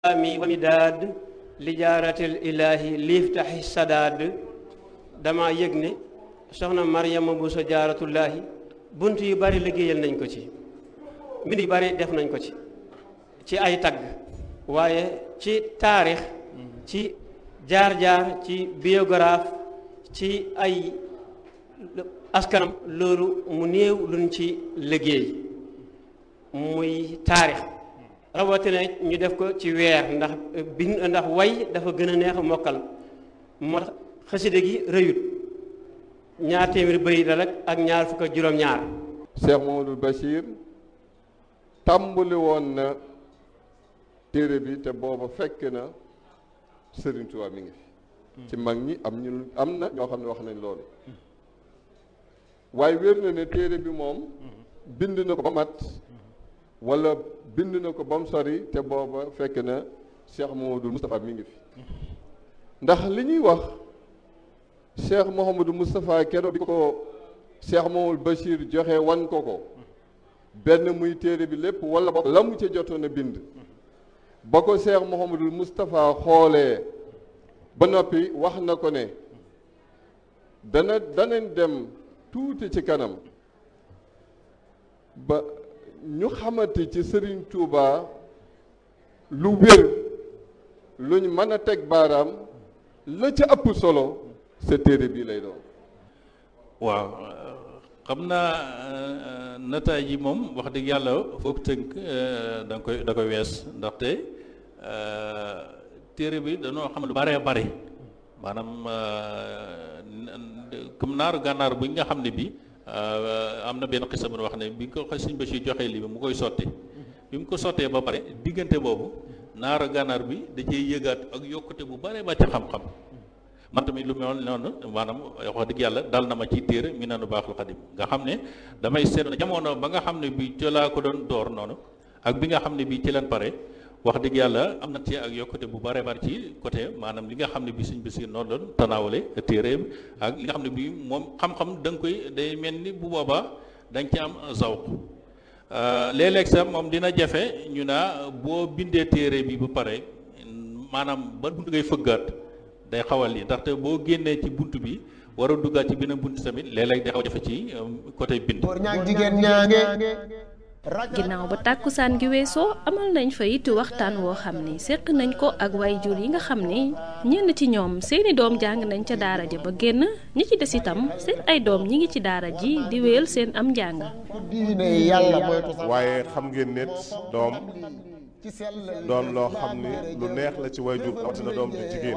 mi wa midaad li jaaratil ilaahi liiftaxi sadaad dama yëg ne soxna Maryama Bousso jaaratullaahi bunt yu bari liggéeyal nañ ko ci mbind yu bari def nañ ko ci ci ay tagg waaye ci taarix ci jaar-jaar ci biographe ci ay askanam loolu mu néew luñ ci liggéey muy taarix rawatina ñu def ko ci weer ndax bind ndax way dafa gën a neex mokkal moo tax xaside gi rëyut ñaar téeméeri bëri la rek ak ñaar fukk ak juróom-ñaar Cheikh Mamadou Bachir tàmbali woon na téere bi te booba fekk na Serigne Touba mi ngi fi ci mag ñi am ñu am na ñoo xam ne wax nañ loolu waaye wér na ne téere bi moom bind na ko ba mat wala bind na ko ba mu sori te booba fekk na Cheikh Mouhamadou Moustapha mi ngi fi ndax li ñuy wax Cheikh Mouhamadou Moustapha keroog bi ko Cheikh Mouhamadou Bachir joxe wan ko ko benn muy téere bi lépp wala ba la mu ca jotoon a bind ba ko Cheikh Mouhamadou Moustapha xoolee ba noppi wax na ko ne dana danañ dem tuuti ci kanam ba ñu xamante ci Serigne Touba lu wér luñ mën a teg baaraam la ca ëpp solo sa téere bii lay doon. waaw xam naa nataay yi moom wax dëgg yàlla foog tënk da nga koy da koy wees ndaxte téere bi dañoo xam lu baree bari maanaam comme naaru gànnaar bu nga xam ne bi am na benn xisa bu wax ne bi ko sëñ ba si joxee lii mu koy sotti bi mu ko sottee ba pare diggante boobu naaru gànnaar bi da cee yëgaat ak yokkute bu bare ba ci xam-xam man tamit lu mel noonu maanaam wax dëgg yàlla dal na ma ci téere mi nanu baaxul xadim nga xam ne damay seet jamono ba nga xam ne bi ci laa ko doon door noonu ak bi nga xam ne bi ci leen pare wax dëgg yàlla am na ci ak yokkute bu bare bari ci côté maanaam li nga xam ne bi suñ bisi noonu doon tanaawale téeréem ak li nga xam ne bi moom xam-xam da nga koy day mel ni bu boobaa da nga ci am zawq léeg-léeg sax moom dina jafe ñu naa boo bindee téere bi ba pare maanaam ba bunt ngay fëggaat day xawal yi ndaxte boo génnee ci bunt bi war a duggaat ci beneen bunt tamit léeg-léeg day xaw jafe ci côté bind ginnaaw ba tàkkusaan gi weesoo amal nañ fa it waxtaan woo xam ni séq nañ ko ak waajur yi nga xam ni ñenn ci ñoom seeni doom jàng nañ ca daara ja ba génn ñi ci des itam seen ay doom ñi ngi ci daara ji di wéyal seen am njàng waaye xam ngeen nit doom doon loo xam ni lu neex la ci waajur rawatina doom ju jigéen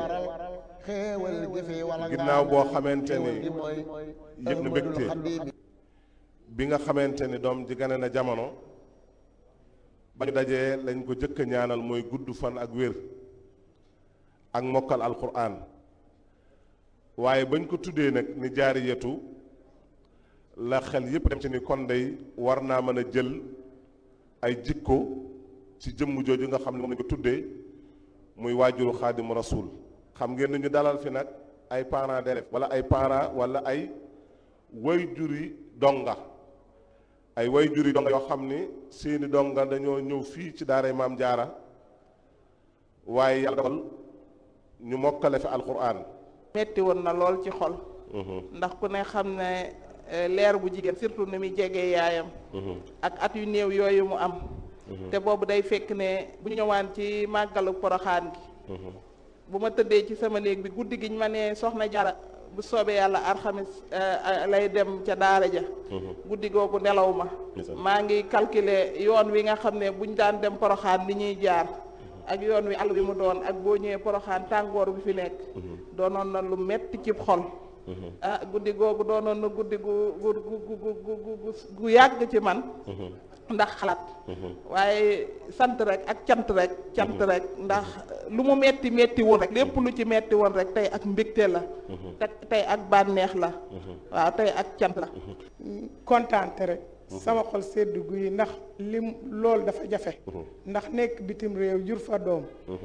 ginnaaw boo xamante ni yëg na mbégte bi nga xamante ni doom ji gane na jamono ba ñu dajee lañ ko jëkk a ñaanal mooy gudd fan ak wér ak mokkal alquran waaye bañ ko tuddee nag ni jaariyatu la xel yépp dem ci ni kon day war naa mën a jël ay jikko ci jëmm jooju nga xam ne moom lañ ko tuddee muy waajuru xaadimu rasul xam ngeen ni ñu dalal fi nag ay parents d'élèves wala ay parents wala ay wayjuri donga ay way juri donga yoo xam ni seeni donga dañoo ñëw fii ci daaray maam jaara waaye yàlla dogal ñu mokkale fi alquran metti woon na lool ci xol ndax ku ne xam ne leer bu jigéen surtout ni muy jegee yaayam ak at yu néew yooyu mu am te boobu day fekk ne bu ñu ñëwaan ci màggalu poroxaan gi bu ma tëddee ci sama néeg bi guddi gi ñu ma ne soxna jara bu soobee yàlla alxamis lay dem ca daara ja guddi googu nelaw ma maa ngi calculer yoon wi nga xam ne buñ daan dem poroxaan ni ñuy jaar ak yoon wi àll bi mu doon ak boo ñëwee poroxaan tàngoor bi fi nekk doonoon na lu metti cib xol ah guddi googu doonoon na guddi gu gu gu gu gu yàgg ci man ndax xalaat waaye sant rek ak cant rek cant rek ndax lu mu metti metti woon rek lépp lu ci metti woon rek tey ak mbégte la te tey ak bànneex la waaw tey ak cant la kontaante rek sama xol sedd guy ndax lim loolu dafa jafe ndax nekk bitim réew jur fa doom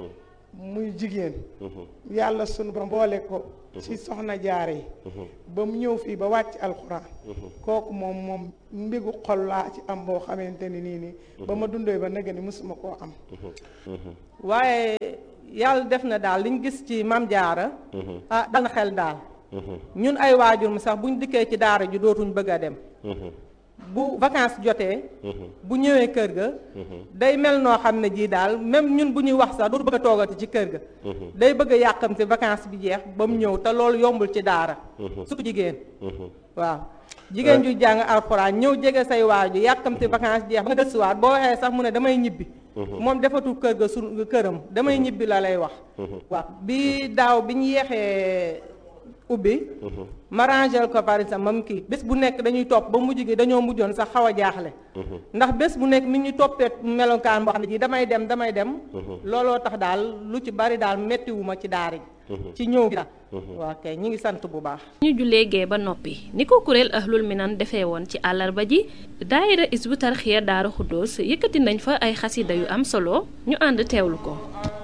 muy jigéen yàlla sunu ba boole ko ci soxna jaare yi ba mu ñëw fii ba wàcc alxuraan kooku moom moom mbégu xol laa ci am boo xamante ni nii nii ba ma dundee ba nëgë ni mësuma koo am waaye yàlla def na daal liñ gis ci mam jaara ah dal na xel daal ñun ay waajur mu sax buñ dikkee ci daara ji dootuñ bëgg a dem bu vacances jotee bu ñëwee kër ga day mel noo xam ne jii daal même ñun bu ñuy wax sax dootu bëgg a toogati ci kër ga day bëgg a yàqamte vacances bi jeex ba mu ñëw te loolu yombul ci daara surtout jigéen waaw jigéen ju jàng alxuraan ñëw jege say waaju yàqamte vacances jeex ba nga gëstuwaat boo waxee sax mu ne damay ñibbi moom defatul kër ga su këram damay ñibbi la lay wax waaw bi daaw bi ñu yeexee ubbi ma rangel ko par exemple mam kii bés bu nekk dañuy topp ba mujj gi dañoo mujjoon sax xaw a jaaxle ndax bés bu nekk mi ñu toppee melokaan boo xam ne ji damay dem damay dem looloo tax daal lu ci bari daal mettiwuma ci daara ji ci ñëw gi daal waa kay ñi ngi sant bu baax ñu jullee gee ba noppi ni ko kuréel ahlul minan defee woon ci àllarba ji daayira isbu tarxiya daara xuddoos yëkkati nañ fa ay xasida yu am solo ñu ànd teewlu ko